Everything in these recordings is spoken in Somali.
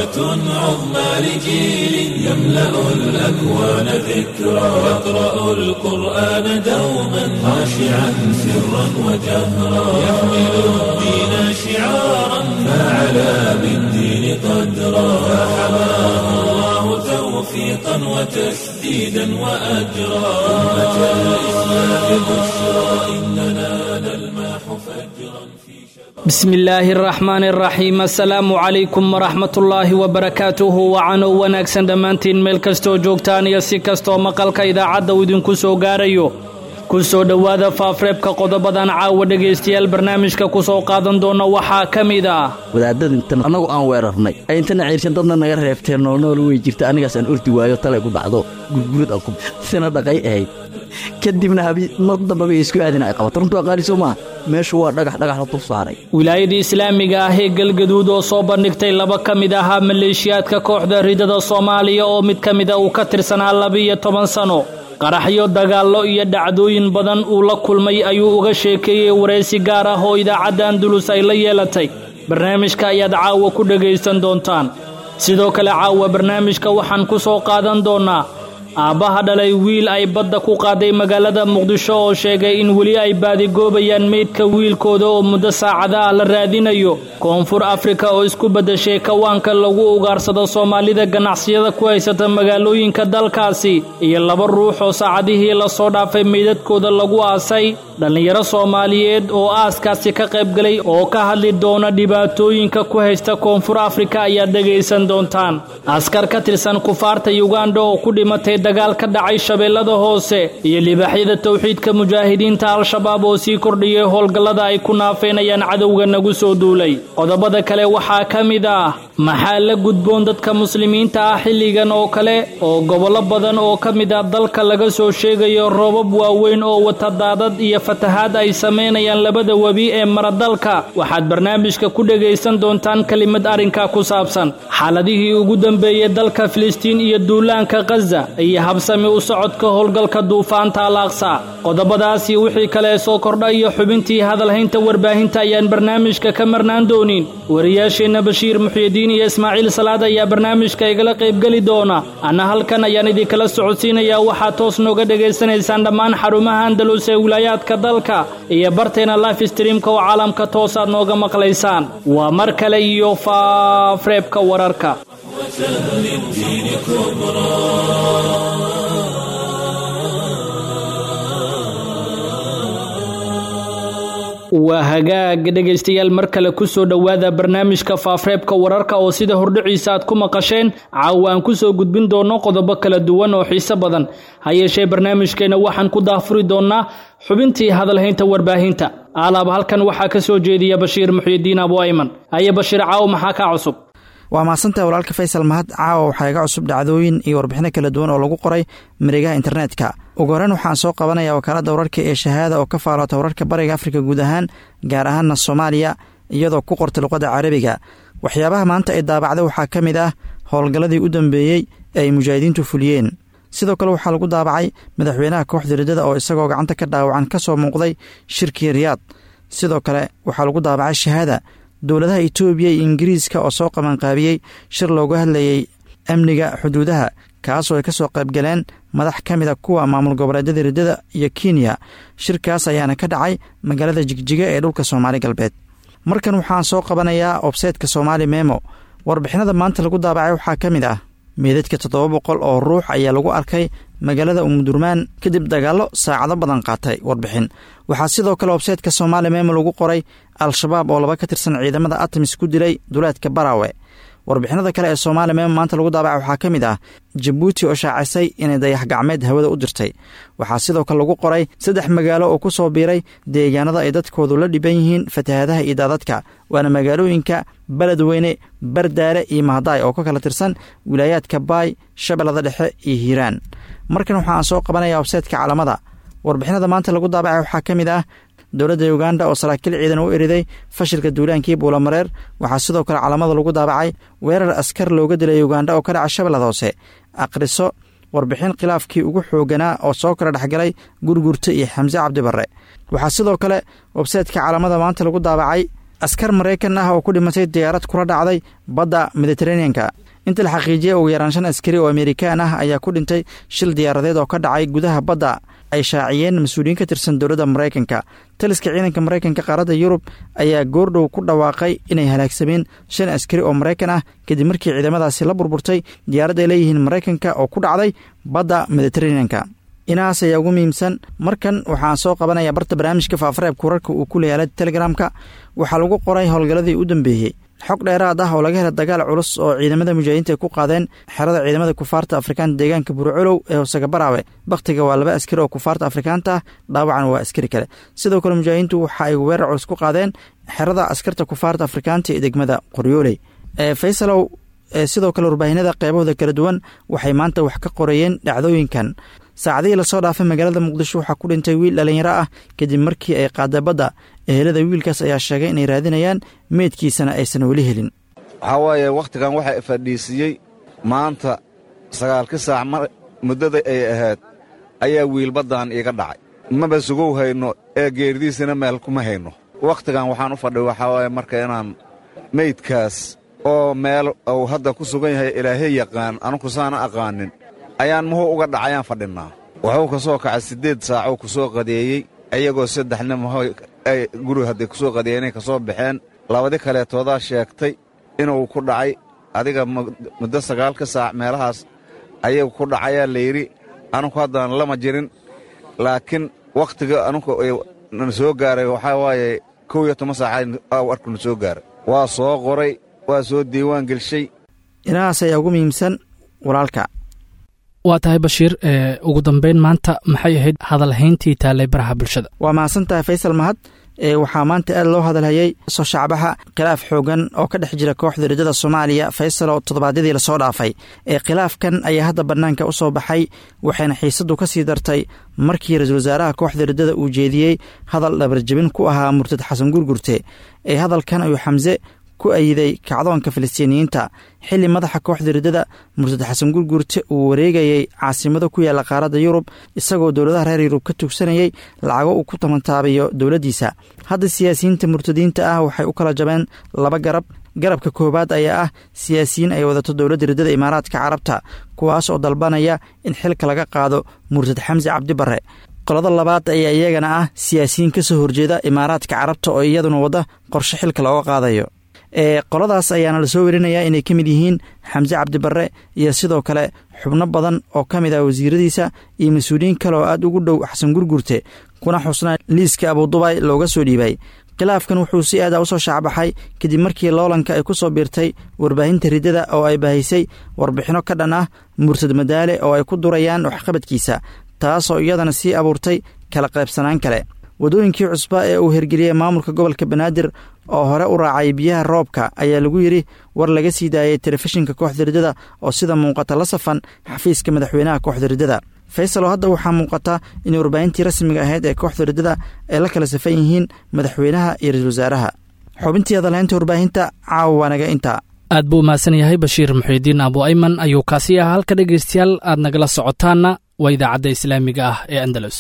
بشرى عظمى لجيل يملأ الأكوان ذكرى يقرأ القرآن دوما خاشعا سرا وجهرا يحمل الدين شعارا فعلى بالدين قدرا فحماه الله توفيقا وتسديدا وأجرا أمة الإسلام بشرى إننا نلمح فجرا في bismi illaahi araxmaan araxiim assalaamu calaykum waraxmatullaahi wabarakaatuhu wacanow wanaagsan dhammaantiin meel kastoo joogtaan iyo si kastoo maqalka idaacadda uu idinku soo gaarayo ku soo dhowaada faafreebka qodobadan caawa dhegaystayaal barnaamijka ku soo qaadan doona waxaa ka mid ah wadaadada intan annagu aan weerarnay ay intana ciirshan dadna naga reebteen noolnool wey jirta anigaas aan ordi waayo talay ku dhacdo gurgurad aan ku sina dhaqay ahayd kadibna habi mar dambaba isku aadina ay qabato runtu aqaaliso maaha meeshu waa dhagax dhagax la dul saaray wilaayadii islaamiga ah ee galgaduud oo soo bandhigtay laba ka mid ahaa maleeshiyaadka kooxda ridada soomaaliya oo mid ka mida uu ka tirsanaa labiiyo toban sano qaraxyo dagaallo iyo dhacdooyin badan uu la kulmay ayuu uga sheekeeyey waraysi gaar ah oo idaacadda andulus ay la yeelatay barnaamijka ayaad caawa ku dhegaysan doontaan sidoo kale caawa barnaamijka waxaan ku soo qaadan doonnaa aabbaha dhalay wiil ay badda ku qaaday magaalada muqdisho oo sheegay in weli ay baadigoobayaan meydka wiilkooda oo muddo saacada ah la raadinayo koonfur afrika oo isku beddashay kawaanka lagu ugaarsado soomaalida ganacsiyada ku haysata magaalooyinka dalkaasi iyo laba ruux oo saacadihii lasoo dhaafay meydadkooda lagu aasay dhallinyaro soomaaliyeed oo aaskaasi ka qaybgalay oo ka hadli doona dhibaatooyinka ku haysta koonfur afrika ayaad dhegaysan doontaan askar ka tirsan kufaarta yuganda oo ku dhimatay dagaal ka dhacay shabeellada hoose iyo libaaxyada towxiidka mujaahidiinta al-shabaab oo sii kordhiyay howlgallada ay ku naafeynayaan cadowga nagu soo duulay qodobada kale waxaa ka mid ah maxaa la gudboon dadka muslimiinta ah xilligan oo kale oo gobollo badan oo ka mid ah dalka laga soo sheegayo roobab waaweyn oo wata daadad iyo fatahaad ay samaynayaan labada webi ee maradalka waxaad barnaamijka ku dhegaysan doontaan kelimad arrinka ku saabsan xaaladihii ugu dambeeyey dalka filistiin iyo duulaanka khaza iyo habsami u socodka howlgalka duufaanta al aqsa qodobadaasi wixii kale soo kordha iyo xubintii hadalhaynta warbaahinta ayaan barnaamijka ka marnaan doonin wariyaasheenna bashiir muxyidiin iyo ismaaciil salaad ayaa barnaamijka igala qaybgeli doona anna halkan ayaan idinkala socodsiinayaa waxaad toos nooga dhegaysanaysaan dhammaan xarumaha andalus ee wilaayaadka dalka iyo barteena life streamka oo caalamka toosaad nooga maqlaysaan waa mar kale iyo faafreebka wararka للدين كبرى waa hagaag dhegaystayaal mar kale ku soo dhowaada barnaamijka faafreebka wararka oo sida hordhiciisa aad ku maqasheen caawa aan ku soo gudbin doonno qodobo kala duwan oo xiise badan ha yeeshee barnaamijkeenna waxaan ku daafuri doonnaa xubintii hadalhaynta warbaahinta alaab halkan waxaa ka soo jeediya bashiir muxyidiin abu ayman haye bashiir caawo maxaa kaa cusub waa mahadsantaha walaalka faysal mahad caawa waxaa iga cusub dhacdooyin iyo warbixino kala duwan oo lagu qoray mareegaha internetka ugu horreyn waxaan soo qabanaya wakaaladda wararka ee shahaada oo ka faaloota wararka bariga afrika guud ahaan gaar ahaanna soomaaliya iyadoo ku qortay luqadda carabiga waxyaabaha maanta ay daabacday waxaa ka mid ah howlgalladii u dambeeyey ee ay mujaahidiintu fuliyeen sidoo kale waxaa lagu daabacay madaxweynaha kooxda riddada oo isagoo gacanta ka dhaawacan ka soo muuqday shirkii riyaad sidoo kale waxaa lagu daabacay shahaada dowladaha itoobiya iyo ingiriiska oo soo qabanqaabiyey shir looga hadlayey amniga xuduudaha kaasoo ay ka soo qaybgaleen madax ka mid a kuwa maamul goboleedyada riddada iyo kenya shirkaas ayaana ka dhacay magaalada jigjiga ee dhulka soomaali galbeed markan waxaan soo qabanayaa obseydka soomaali memo warbixinada maanta lagu daabacay waxaa ka mid ah meedadka toddoba boqol oo ruux ayaa lagu arkay magaalada umudurmaan kadib dagaallo saacado badan qaatay warbixin waxaa sidoo kale websaytka soomaali memo lagu qoray al-shabaab oo laba ka tirsan ciidamada atamis ku dilay duleedka barawe warbixinada kale ee soomaali memo maanta lagu daabacay waxaa ka mid ah jabuuti oo shaacisay inay dayax gacmeed hawada u dirtay waxaa sidoo kale lagu qoray saddex magaalo oo ku soo biiray deegaanada ay dadkoodu la dhiban yihiin fatahaadaha iyo daadadka waana magaalooyinka beledweyne bardaare iyo mahadaay oo ka kala tirsan wilaayaadka baay shabeellada dhexe iyo hiiraan markan waxaan soo qabanaya websaytka calamada warbixinada maanta lagu daabacay waxaa ka mid ah dowladda uganda oo saraakiil ciidan u eriday fashilka duulaankii buulamareer waxaa sidoo kale calamada lagu daabacay weerar askar looga dilay uganda oo ka dhaca shabeellada hoose akhriso warbixin khilaafkii ugu xooganaa oo soo kala dhexgalay gurgurta iyo xamse cabdibarre waxaa sidoo kale websaytka calamada maanta lagu daabacay askar maraykan ah oo ku dhimatay diyaarad kula dhacday badda mediteraneanka inta la xaqiijiyay ugu yaraan shan askari oo amerikaan ah ayaa ku dhintay shil diyaaradeed oo ka dhacay gudaha badda ay shaaciyeen mas-uuliyiin ka tirsan dowladda maraykanka taliska ciidanka maraykanka qaaradda yurub ayaa goordhow ku dhawaaqay inay halaagsameen shan askari oo maraykan ah kadib markii ciidamadaasi la burburtay diyaarad ay leeyihiin maraykanka oo ku dhacday badda mediteraneanka inahaas ayaa ugu muhiimsan markan waxaan soo qabanaya barta barnaamijka faafareebka wararka uu ku leeyaala telegramka waxaa lagu qoray howlgalladii u dambeeyey xog dheeraad ah oo laga helay dagaal culus oo ciidamada mujaahidiinta ay ku qaadeen xerada ciidamada kufaarta afrikaanta deegaanka burcolow ee hoosega baraawe bakhtiga waa laba askari oo kufaarta afrikaanta ah dhaawacan waa askari kale sidoo kale mujaahidiintu waxa ay weerar culus ku qaadeen xerada askarta kufaarta afrikaanta ee degmada qoryooley faysalow sidoo kale warbaahinada qeybahooda kala duwan waxay maanta wax ka qoreeyeen dhacdooyinkan saacadihii lasoo dhaafay magaalada muqdisho waxaa ku dhintay wiil dhallinyaro ah kadib markii ay qaada badda ehelada wiilkaas ayaa sheegay inay raadinayaan meydkiisana aysan weli helin waxaa waaye wakhtigan waxaa fadhiisiiyey maanta sagaalkii saac mar muddada ay ahayd ayaa wiil baddan iiga dhacay maba sugow hayno ee geeridiisana meel kuma hayno wakhtigan waxaan u fadhiy waxaa waaye marka inaan meydkaas oo meel uu hadda ku sugan yahay ilaahay yaqaan anugu saana aqaanin ayaan muhu uga dhacayaan fadhinnaa wuxuu ka soo kacay siddeed saacuu ku soo qadeeyey iyagoo saddexna muho ay guri hadday ku soo qadeeyenay ka soo baxeen labadi kaleetoodaa sheegtay inuu ku dhacay adiga muddo sagaalka saac meelahaas ayagu ku dhacayaa layidhi anugu haddaan lama jirin laakiin wakhtiga anugu na soo gaaray waxaa waaye kow iyo toban saaca warkuna soo gaaray waa soo qoray waa soo diiwaan gelshay inahaas ayaa ugu muhiimsan walaalka waa tahay bashiir ugu dambeyn maanta maxay ahayd hadalhayntii taallay baraha bulshada waa mahadsan tahay faysal mahad waxaa maanta aad loo hadalhayay soo shacbaxa khilaaf xoogan oo ka dhex jira kooxda riddada soomaaliya faysal oo toddobaadyadii lasoo dhaafay ee khilaafkan ayaa hadda bannaanka u soo baxay waxayna xiisaddu ka sii dartay markii ra-iisul wasaaraha kooxda riddada uu jeediyey hadal dhabarjabin ku ahaa murtad xasan gurgurte ee hadalkan ayuu xamse ku ayiday kacdoonka filistiiniyiinta xilli madaxa kooxda riddada murtad xasan gurgurte uu wareegayey caasimado ku yaalla qaaradda yurub isagoo dowladaha reer yurub ka tugsanayay lacago uu ku tamantaabayo dowladdiisa hadda siyaasiyiinta murtadiinta ah waxay u kala jabeen laba garab garabka koowaad ayaa ah siyaasiyiin ay wadato dowladda riddada imaaraadka carabta kuwaas oo dalbanaya in xilka laga qaado murtad xamse cabdi barre qolada labaad ayaa iyagana ah siyaasiyiin ka soo horjeeda imaaraadka carabta oo iyaduna wadda qorshe xilka looga qaadayo ee qoladaas ayaana lasoo werinayaa inay ka mid yihiin xamse cabdibarre iyo sidoo kale xubno badan oo ka mid ah wasiiradiisa iyo mas-uuliyiin kale oo aad ugu dhow xasan gurgurte kuna xusnaa liiska abudubay looga soo dhiibay khilaafkan wuxuu si aada u soo shaacbaxay kadib markii loolanka ay ku soo biirtay warbaahinta riddada oo ay bahaysay warbixinno ka dhan ah murtad madaale oo ay ku durayaan waxqabadkiisa taasoo iyadana sii abuurtay kala qaybsanaan kale waddooyinkii cusba ee uu hirgeliyey maamulka gobolka banaadir oo hore u raacay biyaha roobka ayaa lagu yidhi war laga sii daayay telefishinka kooxda riddada oo sida muuqata la safan xafiiska madaxweynaha kooxda riddada faysal oo hadda waxaa muuqata in warbaahintii rasmiga ahayd ee kooxda riddada ay la kala safan yihiin madaxweynaha iyo ra-iisul wasaaraha xubintii hadalhaynta warbaahinta caawa waanaga intaa aad buu umahadsan yahay bashiir muxiidiin abu ayman ayuu kaasi ahaa halka dhegaystayaal aad nagala socotaanna waa idaacadda islaamiga ah ee andalus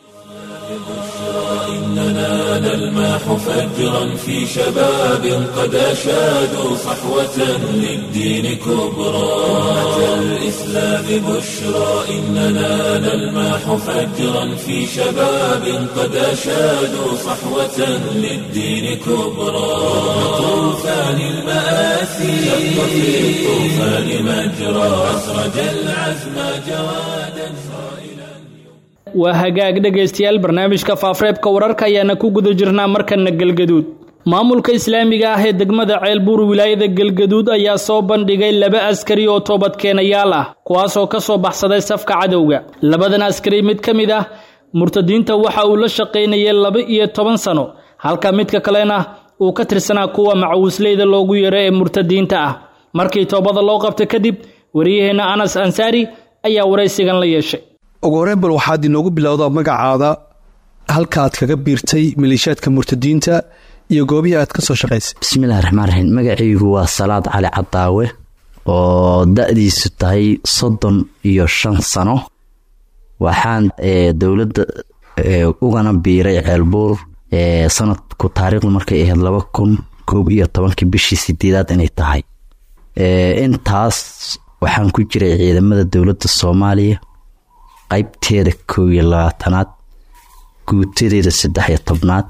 إننا نلمح فجرا في شباب قد أشادوا صحوة للدين كبرى أتى الإسلام بشرى إننا نلمح فجرا في شباب قد أشادوا صحوة للدين كبرى طوفان المآسي شق في الطوفان مجرى أسرج العزم جوادا waa hagaag dhegaystayaal barnaamijka faafreebka wararka ayaana ku guda jirnaa markana galgaduud maamulka islaamiga ah ee degmada ceelbuur wilaayada galgaduud ayaa soo bandhigay laba askari oo toobadkeenayaal ah kuwaasoo ka soo baxsaday safka cadowga labadan askari mid ka mid ah murtadiinta waxa uu la shaqaynayay laba iyo toban sano halka midka kalena uu ka tirsanaa kuwa macawisleyda loogu yeero ee murtadiinta ah markii toobada loo qabta kadib wariyaheenna anas ansaari ayaa waraysigan la yeeshay ugu horreyn bal waxaad inoogu bilowdaa magacaada halkaaad kaga biirtay maleeshiyaadka murtadiinta iyo goobihii aad ka soo shaqaysay bismillahi raxmaan raxiim magacaygu waa salaad cali cadaawe oo da-diisu tahay soddon iyo shan sano waxaan dowladda ugana biiray ceelbuur sanadku taariikhdu markay ahayd laba kun koob iyo tobankii bishii sideedaad inay tahay intaas waxaan ku jiray ciidamada dowladda soomaaliya qaybteeda koob iyo labaatanaad guutadeeda saddex iyo tobnaad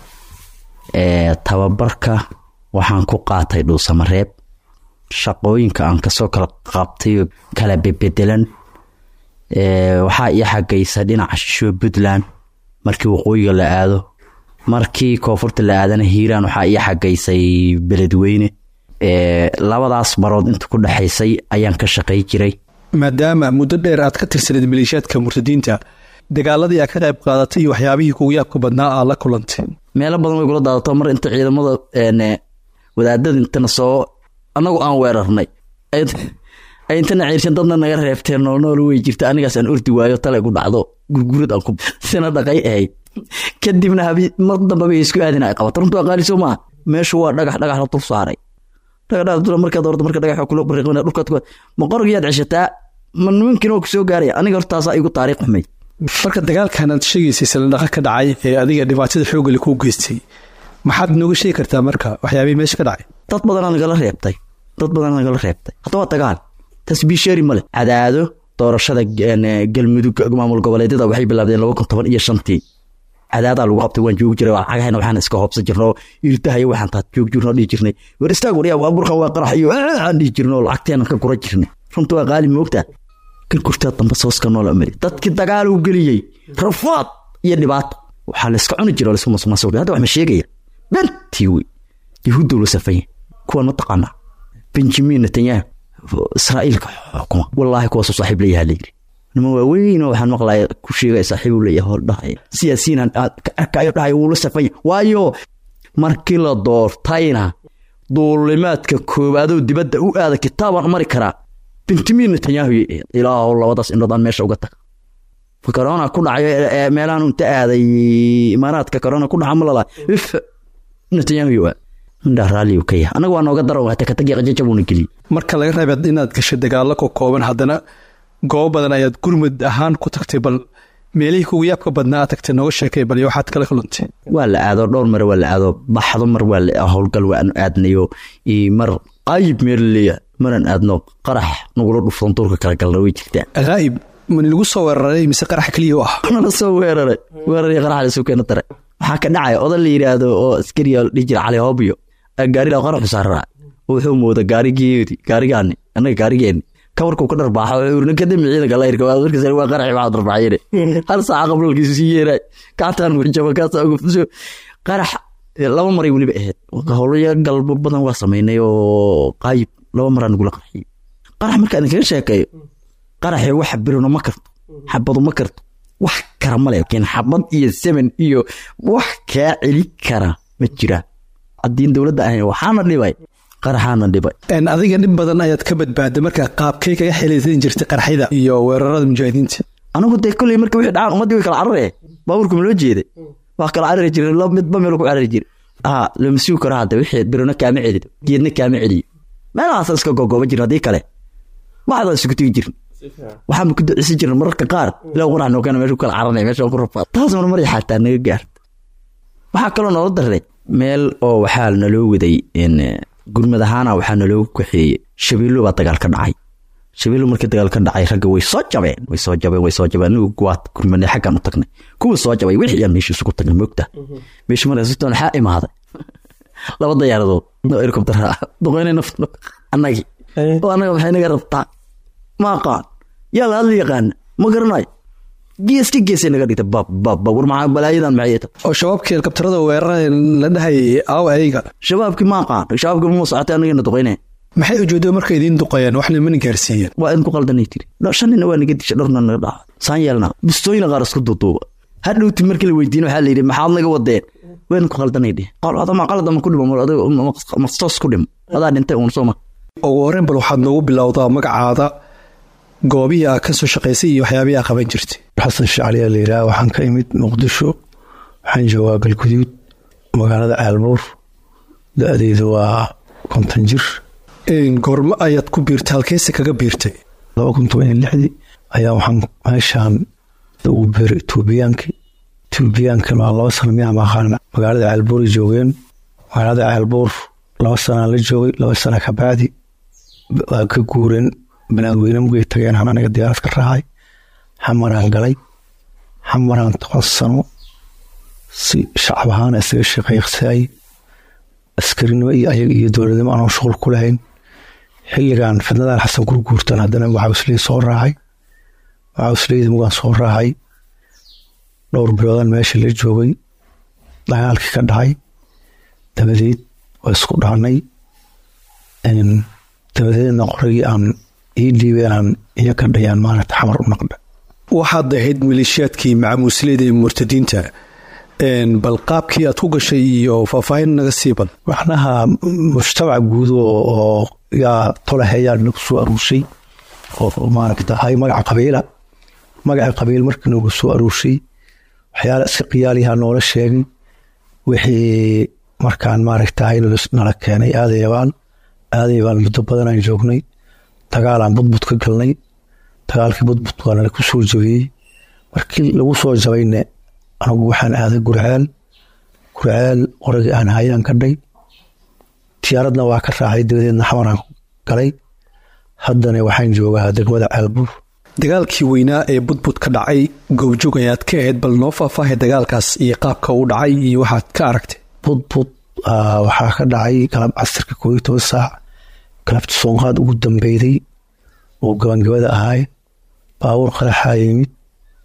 tababarka waxaan ku qaatay dhuusamareeb shaqooyinka aan kasoo kala qabtay kala bebedelan waxaa ii xagaysa dhinaca shisho puntland markii waqooyiga la aado markii koonfurta la aadana hiiraan waxaa ii xagaysay beledweyne labadaas barood inta ku dhexaysay ayaan ka shaqay jiray maadaama muddo dheer aad ka tirsaneed maleeshiyaadka murtadiinta dagaaladii aad ka qayb qaadatay iyo waxyaabihii kugu yaabka badnaa aad la kulantay meelo badan way kula daadato mar inta ciidamada wadaadada intana soo anagu aan weerarnay ay intana ciirshan dadna naga reebteen noolnool way jirta anigaas aan ordi waayo tale ku dhacdo gurgurad aan ku sina dhaqay ahayd kadibna habi mar dambaba isku aadin ay qabato runtu aqaali soo maa meeshu waa dhagax dhagax la dul saaray dhagax dhagax dul markaad ordo marka dhagax kula bariqina dhulkaad ku ma qorgiyaad ceshataa ma nimankiina waa ku soo gaaraya aniga hortaasaa igu taariikh xumay marka dagaalkan aad sheegaysay saladhaqa ka dhacay ee adiga dhibaatada xoogale kuu geystay maxaad nooga sheegi kartaa marka waxyaabihii meesha ka dhacay dad badanaa nagala reebtay dad badanaa nagala reebtay hadda waa dagaal tasbiisheeri male cadaado doorashada galmudug maamul goboleedyada waxay bilaabdeen laba kun toban iyo shantii cadaadaa lagu qabtay waan joogi jiray cagahayna waxaan iska hoobsan jirno irtahayo waxaan taad joog jirno dhihi jirnay war istaag waryaa waa burkan waa qarax iyo aan dhihi jirno lacagteena ka gura jirnay runta waa qaali moogtaa kan kurtaa damba sooska noola mari dadkii dagaal uu geliyey rafaad iyo dhibaato waxaa la iska cuni jira oo la iska masuqmaasuq hadda wax ma sheegaya bentii wey yahuudda la safanya kuwan ma taqaanaa benjamin netanyahu israa'iilka xukuma wallaahi kuwaasuu saaxiib leeyahaa layidhi niman waaweyn oo waxaan maqlaya ku sheegaya saaxiib uu leeyahay hor dhahaya siyaasiyiin aad ka arkayo dhahaya wuu la safanya waayo markii la doortayna duulimaadka koowaadoo dibadda u aada kitaabaan mari karaa benjamin netanyahu ilaahow labadaas indhood aan meesha uga taga corona ku dhacayo meelahan inta aaday imaaraadka corona ku dhaca malala if netanyahu waa indhaa raalliyu ka yahay annaga waa nooga daran waa takatagi qajajabuuna geliyey marka laga reebay inaad gashay dagaallo ka kooban haddana goobo badan ayaad gurmud ahaan ku tagtay bal meelihii kugu yaabka badnaa aad tagtay nooga sheekay bal iyo waxaad kala kulantay waa la aado dhowr mare waa la aado baxdo mar waa la howlgal waan aadnayo mar qayib meel leeya maraan aadno qarax nagula dhuftan duurka kala galna way jirtaa haa'ib mani lagu soo weeraray mise qarax keliya u ah nala soo weeraray weeraray qarax lasoo keena daray waxaa ka dhacaya odan la yidhaahdo oo askariya dhihi jira cali hobyo gaarila qaraxu saaraa wuxuu mooda gaarigeedi gaarigaani annaga gaarigeeni kawarkuu ka dharbaaxo urna kadami ciidanka layrka markas waa qaraxi waxaa darbaaxyene hal saaca qablolkiisu sii yeeray kactaan warjaba kaasa guftusho qarax laba maray weliba ahayd howlaya galbo badan waa samaynay oo qaayib laba maraa nagula qarxiyey qarax markaa idinkaga sheekeeyo qaraxi wax birino ma karto xabadu ma karto wax kara male laakiin xabad iyo semen iyo wax kaa celi kara ma jiraan haddiin dowladda ahayn waxaana dhibay qaraxaana dhibay adiga dhib badan ayaad ka badbaaday markaa qaabkay kaga xelaysan jirtay qaraxyada iyo weerarada mujaahidiinta anigu dee kolley marka wixii dhacaan ummaddii way kala carare baabuurku ma loo jeeday waa kala carari jiray laba midba meel ku carari jiray aa lama sugi karo hadda wixii birino kaama celido geedna kaama celiyo meelahaasaan iska gogooban jirin haddii kale waxdaan isugu tegi jirin waxaan ku duceysan jirna mararka qaar ilaa qurax nookana meesha ku kala caranaya meesha ku rafaa taas mar maray xataa naga gaarta waxaa kaloo noola daray meel oo waxaa naloo waday gurmad ahaana waxaa naloogu kaxeeyey shabeello baa dagaal ka dhacay shabeello markii dagaal ka dhacay ragga way soo jabeen way soo jabeen way soo jabeen anigu guwaad gurmadnay xaggaan u tagnay kuwa soo jabay wixii aan meesha isugu tagnay moogta meesha markaasitoon waxaa imaaday laba dayaaradood oo helikobtara ah duqeynay nafta annagii oo annaga maxay naga rabtaa ma aqaan yaa la hadla yaqaana ma garanayo gees ka geesay naga dhigta bab bab bab war maxaa balaayadan maxay ta oo shabaabkii helikabtarada weerarada la dhahayay aaw ayaga shabaabkii ma aqaan shabaabkii ma socotay annagina duqeynaya maxay ujeedo markay idiin duqayeen waxna mana gaarsiiyeen waa idinku qaldanay tiri shan nina waa naga disha dhowrna naga dhaca saan yeelna bistooyina qaar isku duuduuba hadhowti markii la weydiin waxaa la yidhi maxaad naga wadeen waa idinku qaldanay dheh qalma qaladama ku dhimo mastoos ku dhimo adaa dhintay uun soo ma ugu horreyn bal waxaad noogu bilowdaa magacaada goobihii aa ka soo shaqaysay iyo waxyaabihii aa qaban jirtay xasan shacliyaa la yidhaha waxaan ka imid muqdisho waxaan joogaa galguduud magaalada caalbuur da-deydu waa konton jir goormo ayaad ku biirtay halkeese kaga biirtay laba kun toban iyo lixdii ayaa waxaan meeshaan ugu biiray etoobiyaankii etoobiyaankii maa laba sano miyaa maqaan magaalada caalbuuray joogeen magaalada caalbuur laba sanaan la joogay laba sana ka bacdi waa ka guureen banaadweyne mugay tageen aan aniga diyaarad ka raacay xamaraan galay xamaraan toban sano si shacab ahaan isaga shaqeysayay askarinimo iyo ayaga iyo dowladnimo aanoo shuqul ku lahayn xilligan fidnadan xasan gurguurtan haddana waxausley soo raacay waxausleyda mugaan soo raacay dhowr biloodan meesha la joogay dagaalkii ka dhacay dabadeed waa isku dhaanay dabadeedna qoragii aan ii dhiibeen aan iyo ka dhayaan maaragta xamar u naqda waxaad ahayd maleeshiyaadkii macamuusleyda ee murtadiinta bal qaabkii aad ku gashay iyo faahfaahin naga sii bad macnaha mujtamac guud oo yaa tolahayaa nagu soo aruurshay oo maaragta hay magaca qabiila magaca qabiil markii nagu soo aruurshay waxyaala si qiyaalihaa noola sheegay wixii markaan maaragtahay nala keenay aadayabaan aadayabaan muddo badanaan joognay dagaalaan budbud ka galnay dagaalkii budbud waa nala ku soo jabiyey markii lagu soo jabayne anagu waxaan aaday gurceel gurceel qoragii aan hayaan ka dhay tiyaaradna waa ka raacay dabadeedna xamaraan galay haddana waxaan joogaa degmada ceelbuur dagaalkii weynaa ee budbud ka dhacay goobjoog ayaad ka ahayd bal noo faahfaahay dagaalkaas iyo qaabka u dhacay iyo waxaad ka aragtay budbud waxaa ka dhacay galab casirka koob iyo toban saac galabta soonqaad ugu dambeyday oo gabangabada ahay baabuur qaraxaa yimid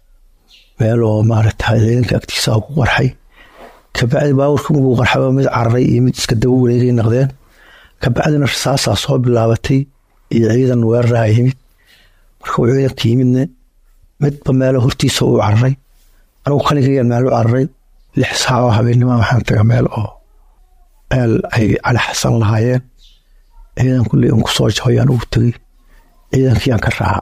meel oo maaragta ciidanka agtiisa ku qarxay kabacdi baabuurka muguu qarxaba mid cararay iyo mid iska daba wareegay naqdeen kabacdina rasaasaa soo bilaabatay iyo ciidan weeraraha yimid marka uu ciidanka yimidne midba meelo hortiisa uu cararay anigu kaligayaan meel u cararay lix saac oo habeennima waxaan taga meel oo meel ay cali xasan lahaayeen ciidan kulley un kusoo jabayaan ugu tegey ciidankiiyaan ka raaca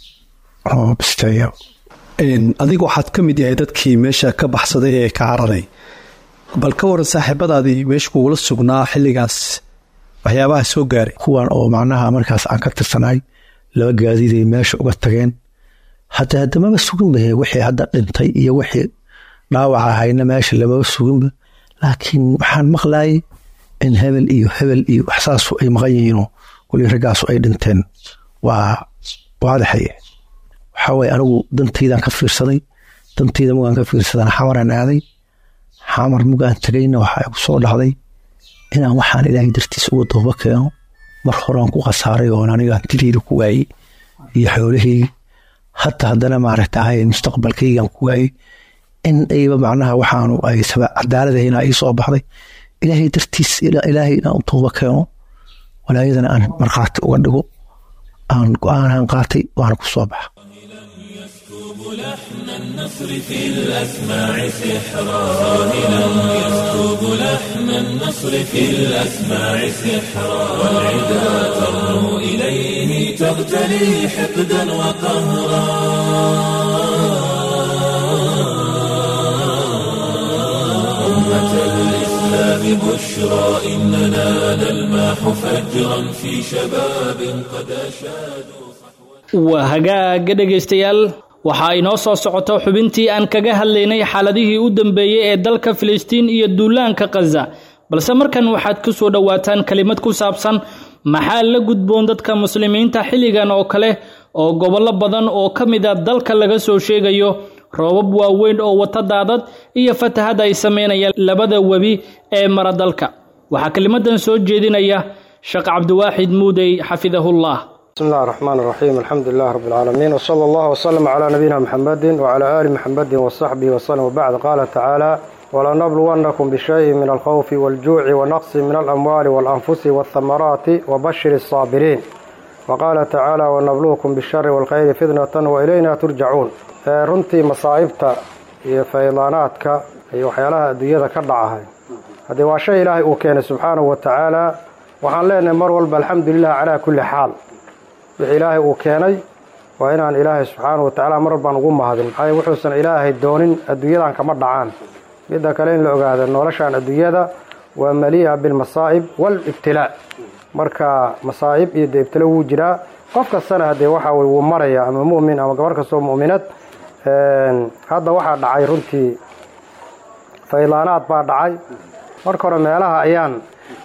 oo bisteeya adiga waxaad ka mid yahay dadkii meesha ka baxsaday ee ka cararay bal ka waran saaxiibadaadii meesha kugula sugnaa xilligaas waxyaabaha soo gaaray kuwan oo macnaha markaas aan ka tirsanay laba gaadiiday meesha uga tageen hataa haddamaba suginba wixii hadda dhintay iyo wixii dhaawaca ahayna meesha lamaba suginba laakiin waxaan maqlayay in hebel iyo hebel iyo waxsaasu ay maqan yihiinoo weli raggaasu ay dhinteen waa waadaxay waxaa waye anigu dantaydaan ka fiirsaday dantayda mugaan ka fiirsadaan xamaraan aaday xamar mugaan tegayna waxaa igu soo dhacday inaan waxaan ilaahay dartiisa uga dooba keeno mar horaan ku khasaaray oon aniga hantideyda ku waayey iyo xoolaheygi hata haddana maaragtahay mustaqbalkaygaan ku waayey in ayba macnaha waxaanu ay cadaaladahayna ii soo baxday ilaahay dartiis ilaahay inaan u tooba keeno walaayadana aan markhaati uga dhigo aan go-aanaan qaatay waana ku soo baxa لحن النصر في الأسماع سحرا راهنا يسكب لحن النصر في الأسماع سحرا والعدا ترنو إليه تغتلي حقدا وقهرا أمة الإسلام بشرى إننا نلماح فجرا في شباب قد أشادوا waa hagaaga dhegaystayaal waxaa inoo soo socoto xubintii aan kaga hadlaynay xaaladihii u dambeeyey ee dalka filistiin iyo duulaanka khaza balse markan waxaad ku soo dhowaataan kelimad ku saabsan maxaa la gudboon dadka muslimiinta xilligan oo kale oo gobollo badan oo ka mid a dalka laga soo sheegayo roobab waaweyn oo wata daadad iyo fatahad ay sameynayaan labada webi ee mara dalka waxaa kelimadan soo jeedinaya sheekh cabdiwaaxid muudey xafidahullah بسم الله الرحمن الرحيم الحمد لله رب العالمين وصلى الله وسلم على نبينا محمد وعلى آل محمد وصحبه وسلم وبعد قال تعالى ولنبلونكم بشيء من الخوف والجوع ونقص من الأموال والأنفس والثمرات وبشر الصابرين وقال تعالى ونبلوكم بالشر والخير فتنة وإلينا ترجعون runtii masaa'ibta iyo faydaanaadka iyo waxyaalaha adduunyada ka dhacahay haddii waa shay ilaahay uu keenay subxaanahu wa tacaala waxaan leenahay mar walba alxamdulilah calaa kulli xaal wixii ilaahay uu keenay waa inaan ilaahay subxaana wa tacaala mar walbaan ugu mahadin maxaa wuxuusan ilaahay doonin adduunyadan kama dhacaan midda kale in la ogaada noloshan adduunyada waa malii'a bilmasaa'ib waalibtilaa marka masaa'ib iyo dee ibtilo wuu jiraa qof kastana haddee waxa weye wuu maraya ama mu'min ama gabar kastoo mu'minad hadda waxaa dhacay runtii faydaanaad baa dhacay marka hore meelaha ayaan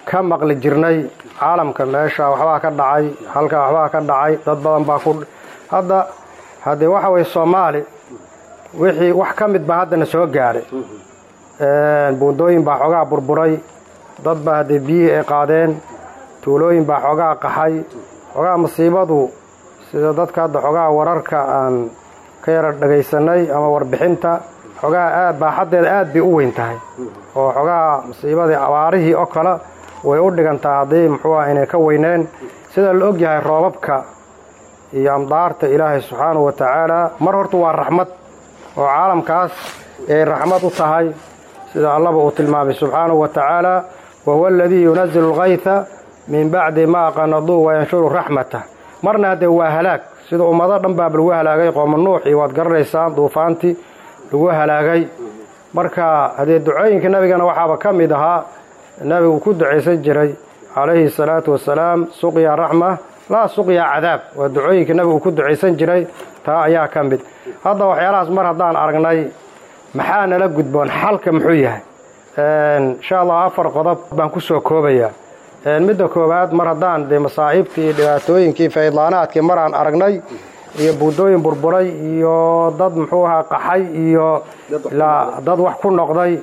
ka maqli jirnay caalamka meesha waxbaa ka dhacay halkaa waxbaa ka dhacay dad badan baa ku hadda haddee waxa weye soomaali wixii wax ka mid baa haddana soo gaadhay buundooyin baa xoogaa burburay dad baa haddee biyihii ay qaadeen tuulooyin baa xoogaa qaxay xoogaa masiibadu sida dadka hadda xoogaa wararka aan ka yara dhagaysanay ama warbixinta xoogaa aad baaxaddeeda aad bay u weyn tahay oo xoogaa masiibadii abaarihii oo kale way u dhigantaa haddii muxuu ah inay ka weyneen sida la og yahay roobabka iyo amdaarta ilaahay subxaanahu wa tacaala mar horta waa raxmad oo caalamkaas ay raxmad u tahay sida allaba uu tilmaamay subxaanahu wa tacaala wa huwa aladii yunazilu alkayta min bacdi maa qanaduu wayanshuru raxmatah marna haddee waa halaag sida ummado dhan baaba lagu halaagay qooma nuux iyo waad garanaysaan duufaantii lagu halaagay marka haddee ducooyinka nabigana waxaaba ka mid ahaa nabigu ku ducaysan jiray calayhi salaatu wasalaam suqya raxma laa suqya cadaab waa ducooyinka nabigu ku ducaysan jiray taa ayaa ka mid hadda waxyaalahaas mar haddaan aragnay maxaa nala gudboon xalka muxuu yahay insha allah afar qodob baan ku soo koobayaa midda koowaad mar haddaan dee masaa'ibtii iyo dhibaatooyinkii faydlaanaadkii mar aan aragnay iyo buundooyin burburay iyo dad muxuu ahaa qaxay iyo ilaa dad wax ku noqday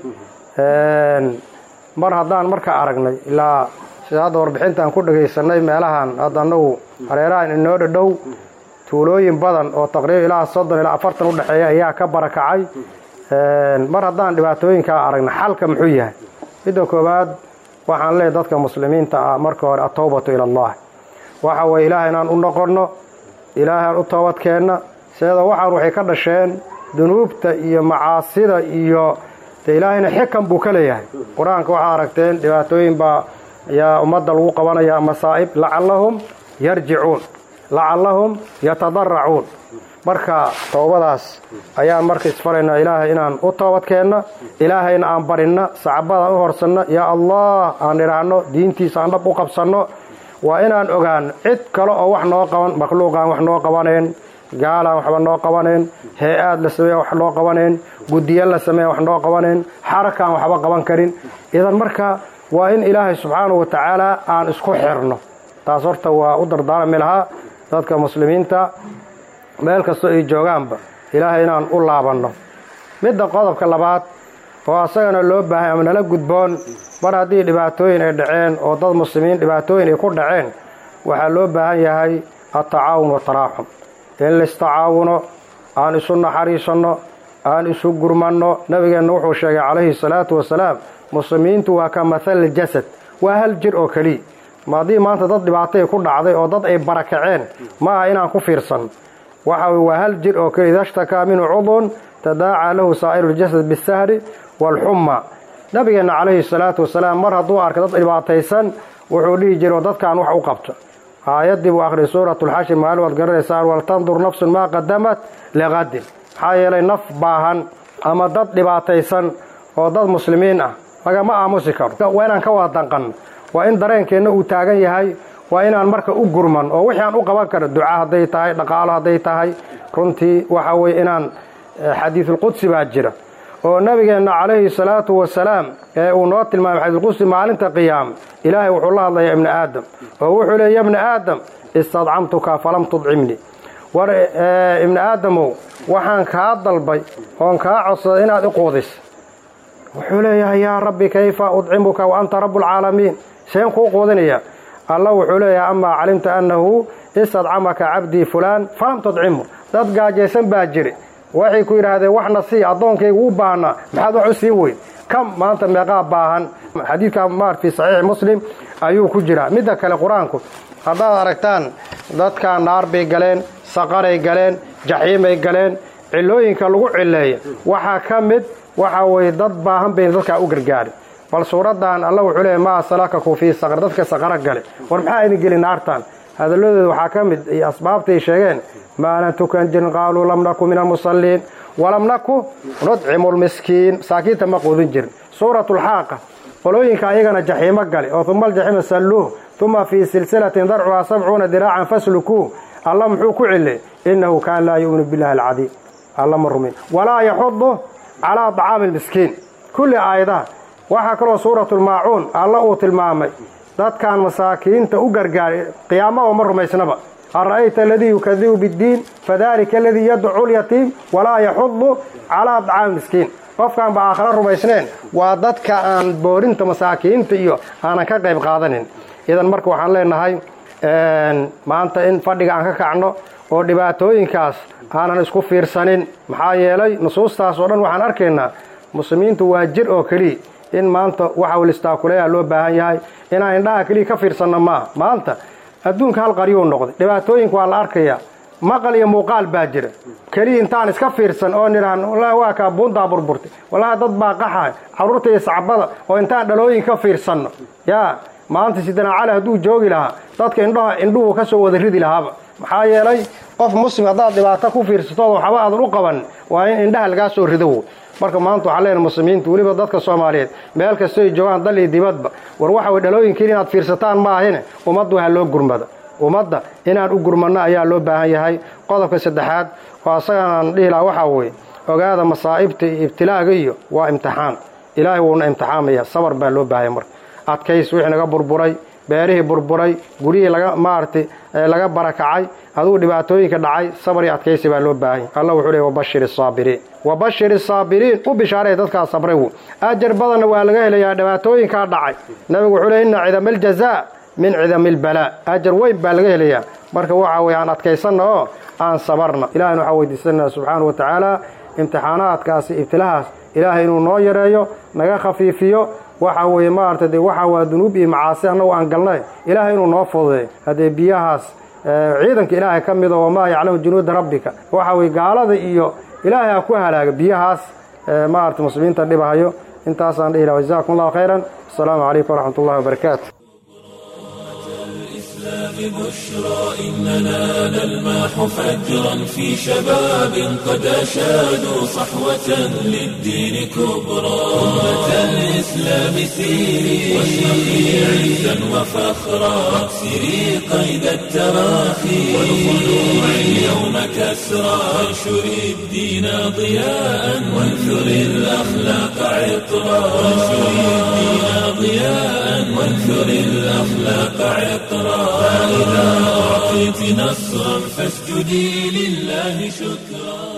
mar haddaan marka aragnay ilaa sida hadda warbixintaan ku dhagaysanay meelahan hadda annagu hareerahan inoo dhadhow tuulooyin badan oo taqriiban ilaa soddon ilaa afartan u dhexeeya ayaa ka barakacay mar haddaan dhibaatooyinkaa aragna xalka muxuu yahay midda koowaad waxaan leeyahy dadka muslimiinta ah marka hore atowbatu ila allah waxa weye ilaahay inaan u noqonno ilaahay aan u toobadkeenna seeda waxaan waxay ka dhasheen dunuubta iyo macaasida iyo de ilaahayna xikan buu ka leeyahay qur-aanka waxaa aragteen dhibaatooyin baa ayaa ummadda lagu qabanaya masaa'ib lacallahum yarjicuun lacallahum yatadaracuun marka toobadaas ayaan marka isfaraynaa ilaahay inaan u toobadkeenna ilaahayna aan barinna sacbadaan u horsanno yaa allah aan idhaahno diintiisa aan dhab u qabsanno waa inaan ogaano cid kale oo wax noo qaban makhluuqaan wax noo qabanayn gaalaan waxba noo qabanayn hee-aad la sameeya wax noo qabanayn guddiya la sameeya wax noo qabanayn xarakaan waxba qaban karin idan marka waa in ilaahay subxaanahu wa tacaala aan isku xirno taas horta waa u dardaarami lahaa dadka muslimiinta meel kastoo ay joogaanba ilaahay inaan u laabanno midda qodobka labaad oo asagana loo baahay ama nala gudboon mar haddii dhibaatooyin ay dhaceen oo dad muslimiin dhibaatooyin ay ku dhaceen waxaa loo baahan yahay attacaawun wataraaxum in laistacaawuno aan isu naxariisanno aan isu gurmanno nabigeenna wuxuu sheegay calayhi salaatu wasalaam muslimiintu waa ka mathali jasad waa hal jir oo keliya ma haddii maanta dad dhibaatay ku dhacday oo dad ay barakaceen ma aha inaan ku fiirsan waxa waa hal jir oo keliya ida shtakaa minhu cudun tadaacaa lahu saa'iru ljasad bisahri waalxumma nabigeenna calayhi salaatu wasalaam mar hadduu arkay dad dhibaataysan wuxuu dhihi jiro dadkan wax u qabta aayaddii buu akhriyay suuratulxashir maalin waad garanaysaan waltandur nafsun maa qadamat liqadin maxaa yeelay naf baahan ama dad dhibaataysan oo dad muslimiin ah lagama aamusi karo waa inaan ka wada danqanno waa in dareenkeenna uu taagan yahay waa inaan marka u gurman oo wixii aan u qaban karo duca hadday tahay dhaqaalo hadday tahay runtii waxa weye inaan xadiisulqudsi baa jira oo nabigeenna calayhi salaatu wasalaam ee uu noo tilmaamay xadiisulqudsi maalinta qiyaama ilaahay wuxuu la hadlayaa ibni aadam oo wuxuu leey ya bni aadam istadcamtuka falam tudcimnii war ibni aadamow waxaan kaa dalbay oon kaa codsaday inaad i quudis wuxuu leeyahay yaa rabbi kayfa udcimuka wa anta rabbulcaalamiin seen kuu quudinaya alla wuxuu leeyahay amaa calimta annahu istadcamaka cabdii fulaan falam tudcimu dad gaajaysan baa jiri waxay ku yidhaahdeen waxna sii addoonkaygu u baahnaa maxaad wax u sii weyn kam maanta meeqaa baahan xadiidka maar fii saxiixi muslim ayuu ku jiraa midda kale qur-aanku haddaad aragtaan dadkaa naar bay galeen saqaray galeen jaxiimay galeen cillooyinka lagu cileeya waxaa ka mid waxa weye dad baahan bayna dadkaa u gargaari bal suuraddan alla wuxuu leeyahy maa salakaku fii saqar dadka saqaro gale war maxaa idin geli naartan hadalladooda waxaa ka mid iyo asbaabtay sheegeen maalan tukan jirin qaaluu lam naku min almusalliin walam naku nudcimu lmiskiin masaakiinta ma quudin jirin suuratulxaaqa qolooyinka ayagana jaxiimo gale oo uma aljaxiima salluuh uma fii silsilatin darcuhaa sabcuuna diraacan faslukuuh alla muxuu ku cile innahu kaana laa yu'minu billahi alcadiim alla ma rumin walaa yaxudu calaa طacaami lmiskiin kulli aayadaha waxaa kaloo suuratulmaacuun alla uu tilmaamay dadkan masaakiinta u gargaaray qiyaamaba ma rumaysnaba ara'ayta aladii yukadibu biddiin fadalika aladii yadcu lyatiim walaa yaxudu calaa dcaami miskiin qofkaan ba aakhare rumaysneen waa dadka aan boorinta masaakiinta iyo aanan ka qayb qaadanin idan marka waxaan leenahay maanta in fadhiga aan ka kacno oo dhibaatooyinkaas aanan isku fiirsanin maxaa yeelay nusuustaas oo dhan waxaan arkaynaa muslimiintu waa jir oo keliya in maanta waxa listaakuleeya loo baahan yahay inaan indhaha keliya ka fiirsanno maaha maanta adduunka hal qaryuu noqday dhibaatooyinka waa la arkayaa maqal iyo muuqaal baa jira keliya intaan iska fiirsan oo nidhaan wallahi waa kaa buuntaa burburtay wallahi dad baa qaxay carruurta iyo sacbada oo intaan dhalooyin ka fiirsanno yaa maanta sidana cali hadduu joogi lahaa dadka indhaha indhuhu ka soo wada ridi lahaaba maxaa yeelay qof muslim haddaad dhibaato ku fiirsatooda waxba aadan u qaban waa in indhaha lagaa soo rido marka maanta waxaan leenahay muslimiinta weliba dadka soomaaliyeed meel kastoo ay joogaan dal iyo dibadba war waxa way dhalooyinkiin inaad fiirsataan maahine ummadda waxaa loo gurmada ummadda inaan u gurmanno ayaa loo baahan yahay qodobka saddexaad oo asagaan dhihi laha waxaa weeye ogaada masaa'ibta iyo ibtilaaga iyo waa imtixaan ilaahay wuuna imtixaamaya sabar baa loo baahaya marka adkays wixii naga burburay beerihii burburay guryihii laga maaragtay laga barakacay adugu dhibaatooyinka dhacay sabar iyo adkaysi baa loo baahanya allah wuxuu leey wabashir isaabiriin wabashir isaabiriin u bishaaray dadkaa sabray wu ajar badanna waa laga helayaa dhibaatooyinkaa dhacay nabigu wuxuu leey inna cidama aljazaa min cidami albalaa ajar weyn baa laga helayaa marka waxa weye aan adkaysanna oo aan sabarna ilahayna waxaa weydiisanaa subxaana wa tacaala imtixaanaadkaasi ibtilahaas ilaahay inuu noo yareeyo naga khafiifiyo waxa weeye maaragtay dee waxa waa dunuub iyo macaasi annagu aan galnay ilaahay inuu noo fududeey haddee biyahaas ciidanka ilaahay ka mida wamaa yaclamu junuuda rabbika waxa weye gaalada iyo ilaahay ha ku halaaga biyahaas maaragtay muslimiinta dhibahayo intaasaan dhihi laha jazakum allahu khayran asalaamu calaykum waraxmat ullahi wabarakaatu بشرى إننا نلماح فجرا في شباب قد أشادوا صحوة للدين كبرى أمة الإسلام سيري واشرقي عزا وفخرا واكسري قيد التراخي والخلوع اليوم كسرى وانشري الدين ضياء وانثري الأخلاق عطرا وانشري الدين ضياء وانثري الأخلاق عطرا فإذا أعطيت نصرا فاسجدي لله شكرا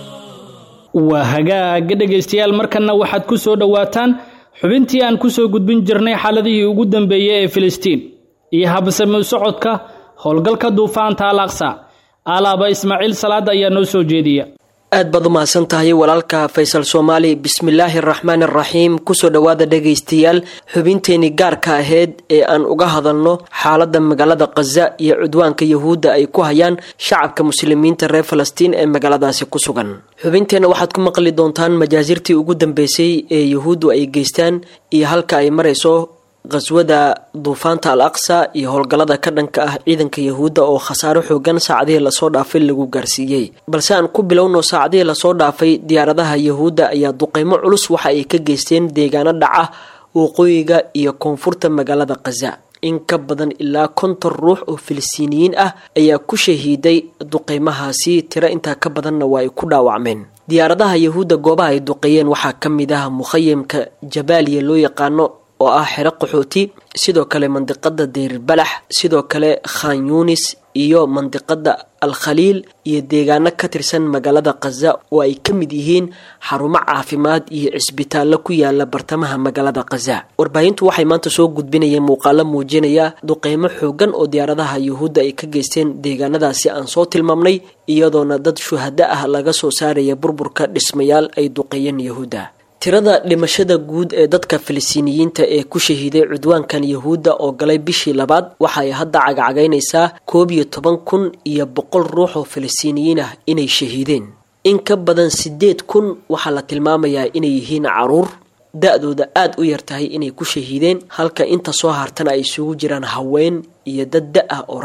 waa hagaag dhegaystayaal markanna waxaad ku soo dhowaataan xubintii aan ku soo gudbin jirnay xaaladihii ugu dambeeyey ee filistiin iyo habsami socodka howlgalka duufaanta al aqsa alaaba ismaaciil salaad ayaa noo soo jeediya aad baad u mahadsan tahay walaalka faysal soomaali bismillaahi araxmaan araxiim kusoo dhowaada dhegaystayaal xubinteenii gaarka aheyd ee aan uga hadalno xaaladda magaalada khaza iyo cudwaanka yahuudda ay ku hayaan shacabka muslimiinta reer falastiin ee magaaladaasi ku sugan xubinteenna waxaad ku maqli doontaan majaasirtii ugu dambeysay ee yahuuddu ay geystaan iyo halka ay marayso qhaswada duufaanta al aqsa iyo howlgallada ka dhanka ah ciidanka yahuudda oo khasaaro xoogan saacadihii lasoo dhaafay lagu gaarsiiyey balse aan ku bilowno saacadihii lasoo dhaafay diyaaradaha yahuudda ayaa duqeymo culus waxa ay ka geysteen deegaano dhaca waqooyiga iyo koonfurta magaalada khaza in ka badan ilaa konton ruux oo filistiiniyiin ah ayaa ku shahiiday duqeymahaasi tiro intaa ka badanna waa ay ku dhaawacmeen diyaaradaha yahuudda goobaha ay duqeeyeen waxaa ka mid ah mukhayamka jabaaliya loo yaqaano oo ah xero qaxooti sidoo kale mandiqada deyrbalax sidoo kale khan yunis iyo mandiqada al khaliil iyo deegaano ka tirsan magaalada khaza oo ay ka mid yihiin xarumo caafimaad iyo cisbitaallo ku yaala bartamaha magaalada khaza warbaahintu waxay maanta soo gudbinayeen muuqaalo muujinaya duqeymo xoogan oo diyaaradaha yuhuudda ay ka geysteen deegaanadaasi aan soo tilmaamnay iyadoona dad shuhado ah laga soo saaraya burburka dhismayaal ay duqeeyeen yahuudda tirada dhimashada guud ee dadka filistiiniyiinta ee ku shahiiday cudwaankan yahuudda oo galay bishii labaad waxaay hadda cagacagaynaysaa koob iyo toban kun iyo boqol ruux oo filistiiniyiin ah inay shahiideen in ka badan sideed kun waxaa la tilmaamayaa inay yihiin caruur da-dooda aada u yar tahay inay ku shahiideen halka inta soo hartana ay isugu jiraan haween iyo dad da-ah oo rag ah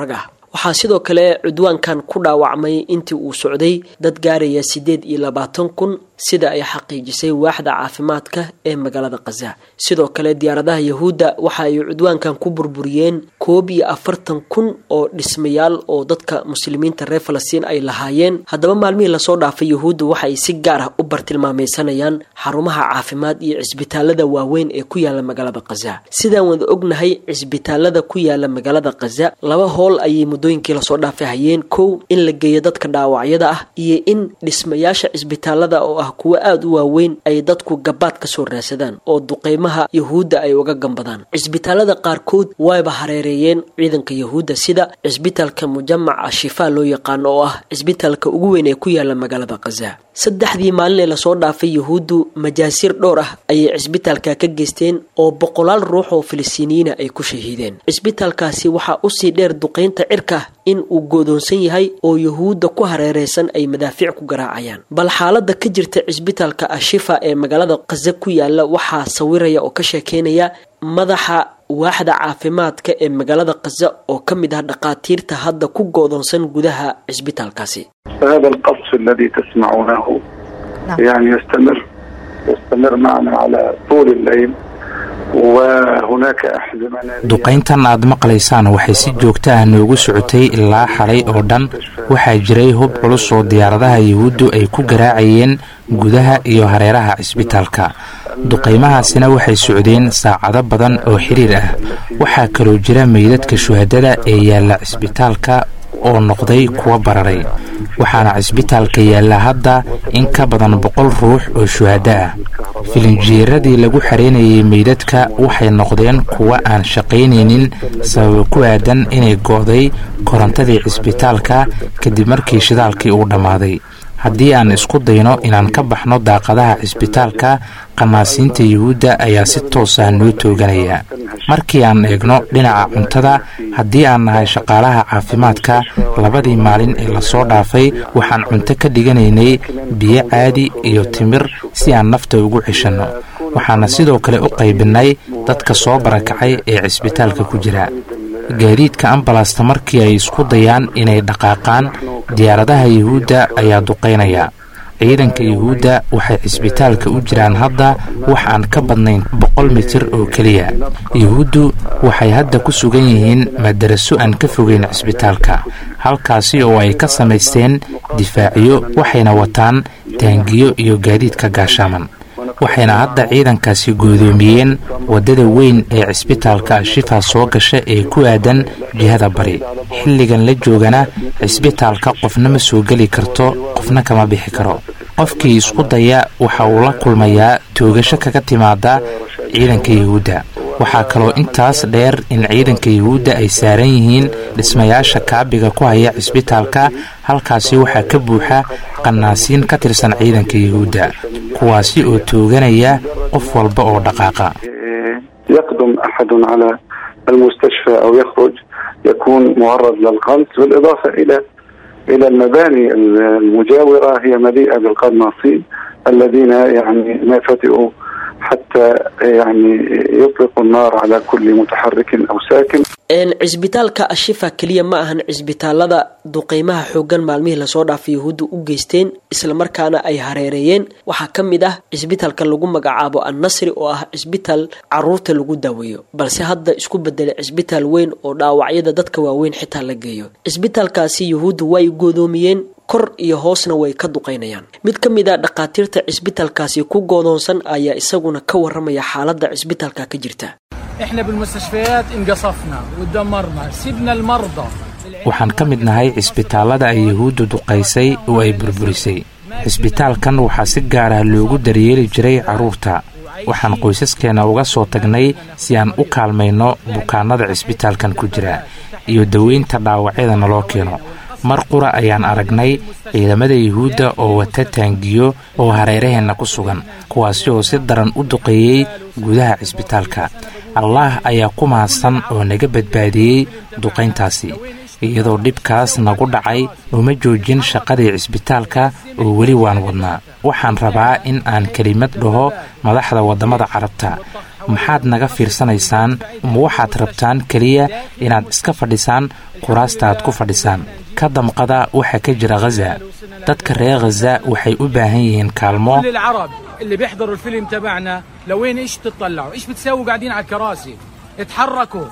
waxaa sidoo kale cudwaankan ku dhaawacmay intii uu socday dad gaaraya siddeed iyo labaatan kun sida ay xaqiijisay waaxda caafimaadka ee magaalada khaza sidoo kale diyaaradaha yahuudda waxa ay cudwaankan ku burburiyeen koob iyo afartan kun oo dhismayaal oo dadka muslimiinta reer falastiin ay lahaayeen haddaba maalmihii lasoo dhaafay yahuuddu waxa ay si gaar ah u bartilmaameysanayaan xarumaha caafimaad iyo cisbitaalada waaweyn ee ku yaala magaalada khaza sidaan wada ognahay cisbitaalada ku yaala magaalada khaza laba howl ayay muddooyinkii lasoo dhaafay hayeen kow in la geeyo dadka dhaawacyada ah iyo in dhismayaasha cisbitaalada oo ah kuwo aada u waaweyn ay dadku gabaad ka soo raadsadaan oo duqeymaha yahuudda ay uga gambadaan cisbitaalada qaarkood wayba hareereeyeen ciidanka yahuudda sida cisbitaalka mujamaca shifaa loo yaqaano oo ah cisbitaalka ugu weyn ee ku yaala magaalada khaza saddexdii maalin ee lasoo dhaafay yahuuddu majaasiir dhowr ah ayay cisbitaalka ka geysteen oo boqolaal ruux oo filistiiniyiina ay ku shahiideen cisbitaalkaasi waxaa usii dheer duqeynta cirka in uu goodoonsan yahay oo yahuudda ku hareereysan ay madaafiic ku garaacayaan bal xaalada ka jirta cisbitaalka ashifa ee magaalada khaza ku yaala waxaa sawiraya oo ka sheekeynaya madaxa waaxda caafimaadka ee magaalada khaza oo ka mid ah dhakhaatiirta hadda ku goodoonsan gudaha cisbitaalkaasi فهذا القصف الذي تسمعونه يعني يستمر يستمر معنا على طول الليل وهناك أحزمة duqayntan aad maqlaysaan waxay si joogta ah noogu socotay ilaa xalay oo dhan waxaa jiray hub culus oo diyaaradaha yahuuddu ay ku garaacayeen gudaha iyo hareeraha cisbitaalka duqaymahaasina waxay socdeen saacado badan oo xiriir ah waxaa kaloo jira meydadka shuhadada ee yaalla cisbitaalka oo noqday kuwa bararay waxaana cisbitaalka yaalla hadda in ka badan boqol ruux oo shuhado ah filinjeeradii lagu xareynayay meydadka waxay noqdeen kuwa aan shaqaynaynin sababa ku aadan inay go'day korontadii cisbitaalka kadib markii shidaalkii uu dhammaaday haddii aan isku dayno inaan ka baxno daaqadaha cisbitaalka qanaasiinta yuhuudda ayaa si toos ah noo tooganaya markii aan eegno dhinaca cuntada haddii aan nahay shaqaalaha caafimaadka labadii maalin ee lasoo dhaafay waxaan cunto ka dhiganaynay biyo caadi iyo timir si aan nafta ugu ceshanno waxaana sidoo kale u qaybinnay dadka soo barakacay ee cisbitaalka ku jira gaadiidka ambalasta markii ay isku dayaan inay dhaqaaqaan diyaaradaha yuhuudda ayaa duqaynaya ciidanka yuhuudda waxay cisbitaalka u jiraan hadda wax aan ka badnayn boqol mitir oo keliya yuhuuddu waxay hadda ku sugan yihiin madaraso aan ka fogeyn cisbitaalka halkaasi oo ay ka samaysteen difaaciyo waxayna wataan taangiyo iyo gaadiidka gaashaaman waxayna hadda ciidankaasi goodoomiyeen waddada weyn ee cisbitaalka ashifa soo gasha ee ku aadan jihada bari xilligan la joogana cisbitaalka qofna ma soo geli karto qofna kama bixi karo qofkii isku daya waxa uu la kulmayaa toogasho kaga timaada ciidanka yuhuudda waxaa kaloo intaas dheer in ciidanka yuhuudda ay saaran yihiin dhismayaasha kaabiga ku haya cisbitaalka halkaasi waxaa ka buuxa qanaasiin ka tirsan ciidanka yuhuudda kuwaasi oo tooganaya qof walba oo dhaqaaqa يقدم أحد على المستشفى أو يخرج يكون معرض للقنص بالإضافة إلى إلى المباني المجاورة هي مليئة بالقناصين الذين يعني ما فتئوا حتى يعني يطلقوا النار على كل متحرك أو ساكن cisbitaalka ashifa keliya ma ahan cisbitaalada duqeymaha xoogan maalmihii lasoo dhaafay yahuudda u geysteen islamarkaana ay hareereeyeen waxaa ka mid ah cisbitaalka lagu magacaabo annasri oo ah cisbitaal caruurta lagu daaweeyo balse hadda isku bedelay cisbitaal weyn oo dhaawacyada dadka waaweyn xitaa la geeyo cisbitaalkaasi yahuudda way goodoomiyeen kor iyo hoosna way ka duqaynayaan mid ka mid a dhakhaatiirta cisbitaalkaasi ku goodoonsan ayaa isaguna ka waramaya xaaladda cisbitaalka ka jirta احنا بالمستشفيات انقصفنا ودمرنا سيبنا المرضى waxaan ka mid nahay cisbitaallada ay yuhuuddu duqaysay oo ay burburisay cisbitaalkan waxaa si gaar ah loogu daryeeli jiray carruurta waxaan qoysaskeenna uga soo tagnay si aan u kaalmayno bukaannada cisbitaalkan ku jira iyo daweynta dhaawacyada naloo keeno mar qura ayaan aragnay ciidamada yuhuudda oo wata taangiyo oo hareeraheenna ku sugan kuwaasi oo si daran u duqeeyey gudaha cisbitaalka allaah ayaa ku mahadsan oo naga badbaadiyey duqayntaasi iyadoo dhibkaas nagu dhacay uma joojin shaqadii cisbitaalka oo weli waan wadnaa waxaan rabaa in aan kelimad dhaho madaxda waddamada carabta maxaad naga fiirsanaysaan ma waxaad rabtaan keliya inaad iska fadhisaan kuraastaad ku fadhisaan ka damqada waxa ka jira khaza dadka reer khaza waxay u baahan yihiin kaalmo كل العرب اللي بيحضروا الفيلم تبعنا لوين ايش تطلعوا ايش بتساووا قاعدين على الكراسي اتحركوا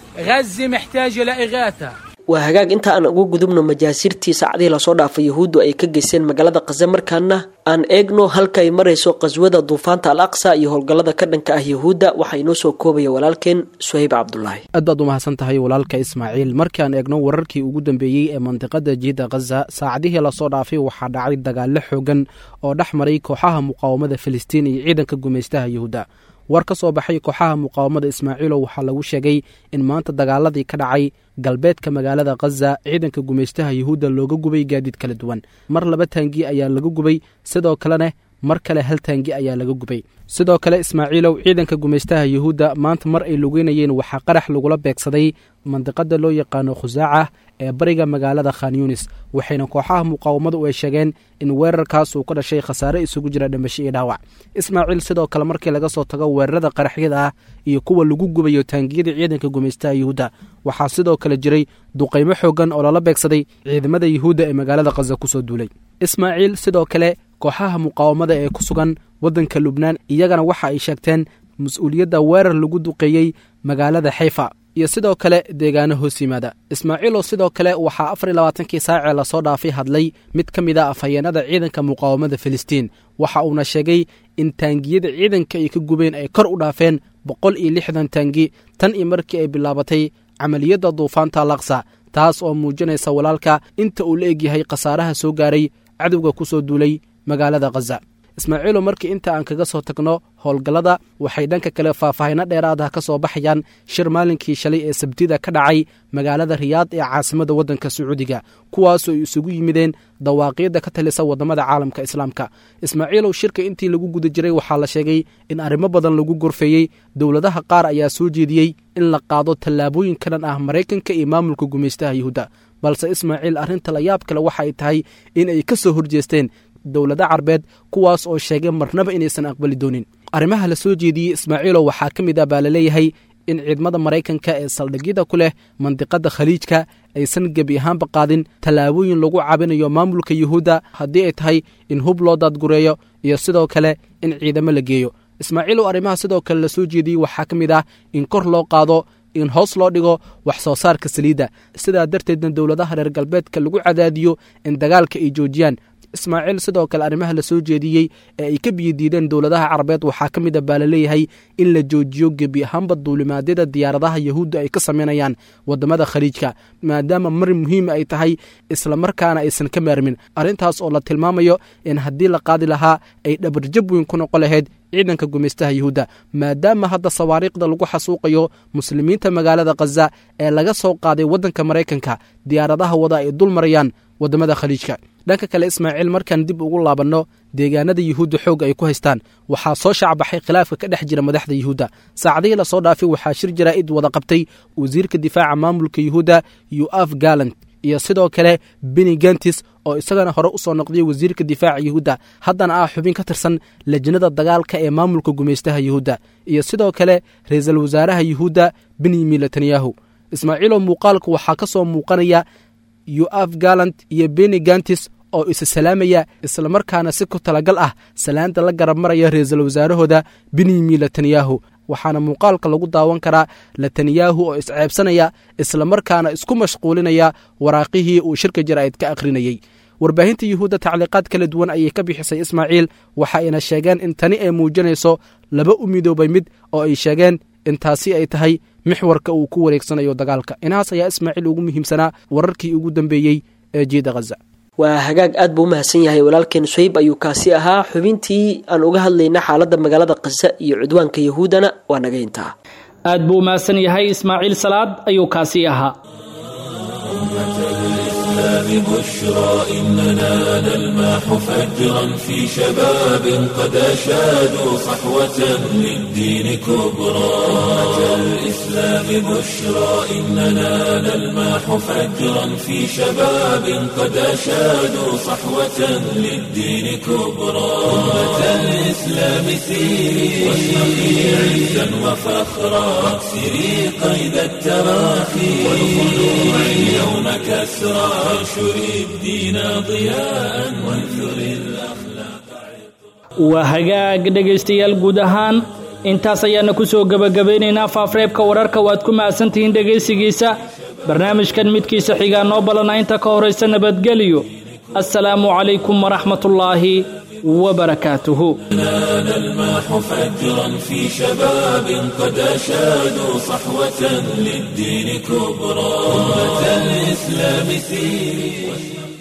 غزة محتاجة لإغاثة waa hagaag inta aan ugu gudubno majaasirtii saacadihii lasoo dhaafay yahuuddu ay ka geysteen magaalada khaza markaana aan eegno halka ay marayso qaswada duufaanta al aqsa iyo howlgallada ka dhanka ah yahuudda waxaa inoo soo koobaya walaalkeen suhayb cabdulaahi aad baad u mahadsan tahay walaalka ismaaciil markii aan eegno wararkii ugu dambeeyey ee mandiqada jiida khaza saacadihii lasoo dhaafay waxaa dhacay dagaallo xoogan oo dhex maray kooxaha muqaawamada filistiin iyo ciidanka gumaystaha yahuudda war ka soo baxay kooxaha muqaawamada ismaaciilo waxaa lagu sheegay in maanta dagaaladii ka dhacay galbeedka magaalada khaza ciidanka gumaystaha yahuudda looga gubay gaadiid kala duwan mar laba taangi ayaa laga gubay sidoo kalena mar kale hal taangi ayaa laga gubay sidoo kale ismaaciilow ciidanka gumaystaha yahuudda maanta mar ay lugeynayeen waxaa qarax lagula beegsaday mandiqada loo yaqaano khusaaca ee bariga magaalada khan yunis waxayna kooxaha muqaawamadu ay sheegeen in weerarkaas uu ka dhashay khasaare isugu jira dhimasho iyo dhaawac ismaaciil sidoo kale markii laga soo tago weerarada qaraxyada ah iyo kuwa lagu gubayo taangiyada ciidanka gumaystaha yahuudda waxaa sidoo kale jiray duqaymo xoogan oo lala beegsaday ciidamada yahuudda ee magaalada khaza kusoo duulay ismaaciil sidoo kale kooxaha muqaawamada ee ku sugan waddanka lubnaan iyagana waxa ay sheegteen mas-uuliyadda weerar lagu duqeeyey magaalada xayfa iyo sidoo kale deegaano hoos yimaada ismaaciilo sidoo kale waxaa afar iyo labaatankii saacee lasoo dhaafay hadlay mid ka mid a afhayeenada ciidanka muqaawamada filistiin waxa uuna sheegay in taangiyada ciidanka ay ka gubeen ay kor u dhaafeen boqol iyo lixdan taangi tan iyo markii ay bilaabatay camaliyadda duufaanta laksa taas oo muujinaysa walaalka inta uu la egyahay khasaaraha soo gaaray cadowga ku soo duulay magaalada khaza ismaaciilo markii inta aan kaga soo tagno howlgallada waxay dhanka kale faahfaahino dheeraada ka soo baxayaan shir maalinkii shalay ee sabtida ka dhacay magaalada riyaad ee caasimada waddanka sacuudiga kuwaasoo ay isugu yimideen dawaaqiyadda ka talisa waddamada caalamka islaamka ismaaciilow shirka intii lagu guda jiray waxaa la sheegay in arrimo badan lagu gorfeeyey dowladaha qaar ayaa soo jeediyey in la qaado tallaabooyin ka dhan ah maraykanka iyo maamulka gumaystaha yahuudda balse ismaaciil arrinta la yaab kale waxa ay tahay in ay ka soo horjeesteen dowlado carbeed kuwaas oo sheegay marnaba inaysan aqbali doonin arrimaha la soo jeediyey ismaaciilo waxaa ka mid ah baa laleeyahay in ciidamada maraykanka ee saldhigyada ku leh mandiqada khaliijka aysan gebi ahaanba qaadin tallaabooyin lagu cabinayo maamulka yuhuudda haddii ay tahay in hub loo daadgureeyo iyo sidoo kale in ciidamo la geeyo ismaaciilow arrimaha sidoo kale la soo jeediyey waxaa ka mid ah in kor loo qaado in hoos loo dhigo wax soo saarka saliidda sidaa darteedna dowladaha reer galbeedka lagu cadaadiyo in dagaalka ay joojiyaan ismaaciil sidoo kale arrimaha la soo jeediyey ee ay ka biyodiideen dowladaha carabeed waxaa ka mid a baa laleeyahay in la joojiyo gebi ahaanba duulimaadyada diyaaradaha yahuudda ay ka samaynayaan waddamada khaliijka maadaama mar muhiim ay tahay islamarkaana aysan ka maarmin arrintaas oo la tilmaamayo in haddii la qaadi lahaa ay dhabarjab weyn ku noqon lahayd ciidanka gumaystaha yahuudda maadaama hadda sawaariikhda lagu xasuuqayo muslimiinta magaalada khaza ee laga soo qaaday waddanka maraykanka diyaaradaha wada ay dul marayaan waddamada khaliijka dhanka kale ismaaciil markaan dib ugu laabanno deegaanada yuhuudda xoog ay ku haystaan waxaa soo shacbaxay khilaafka ka dhex jira madaxda yuhuudda saacadihii lasoo dhaafay waxaa shir jaraa'id wada qabtay wasiirka difaaca maamulka yuhuudda yuaf galant iyo sidoo kale beni gentis oo isagana hore u soo noqday wasiirka difaaca yuhuudda haddana ah xubin ka tirsan lajnada dagaalka ee maamulka gumaystaha yuhuudda iyo sidoo kale ra-iisul wasaaraha yuhuudda benyamin netanyahu ismaaciiloo muuqaalka waxaa ka soo muuqanaya yuaf galant iyo beni gantis oo isa salaamaya islamarkaana si ku talagal ah salaanta la garab maraya ra-iisul wasaarahooda benyamin netanyahu waxaana muuqaalka lagu daawan karaa netanyahu oo isceebsanaya islamarkaana isku mashquulinaya waraaqihii uu shirka jaraa'id ka akhrinayey warbaahinta yuhuudda tacliiqaad kala duwan ayay ka bixisay ismaaciil waxa ayna sheegeen in tani ay muujinayso laba u midoobay mid oo ay sheegeen in taasi ay tahay mixwarka uu ku wareegsanayo dagaalka inahaas ayaa ismaaciil ugu muhiimsanaa wararkii ugu dambeeyey ee jiida khaza waa hagaag aad buu u mahadsan yahay walaalkeen suhayb ayuu kaasi ahaa xubintii aan uga hadlayna xaaladda magaalada khaza iyo cudwaanka yahuudana waa naga intaa aad buu u mahadsan yahay ismaaciil salaad ayuu kaasi ahaa الإسلام بشرى إننا نلمح فجرا في شباب قد أشادوا صحوة للدين كبرى أمة الإسلام بشرى إننا نلمح فجرا في شباب قد أشادوا صحوة للدين كبرى أمة الإسلام سيري واشرقي عزا وفخرا واكسري قيد التراخي والخلوع اليوم كسرى وانشري الدين ضياء وانثري الأخلاق waa hagaag dhegaystayaal guud ahaan intaas ayaana ku soo gebagabaynaynaa faafreebka wararka waad ku mahadsantihiin dhegaysigiisa barnaamijkan midkiisa xigaa noo balana inta ka horaysa nabadgeliyo assalaamu calaykum waraxmatullaahi wabarakaatuhu نلمح فجرا في شباب قد أشادوا صحوة للدين كبرى أمة الإسلام سيري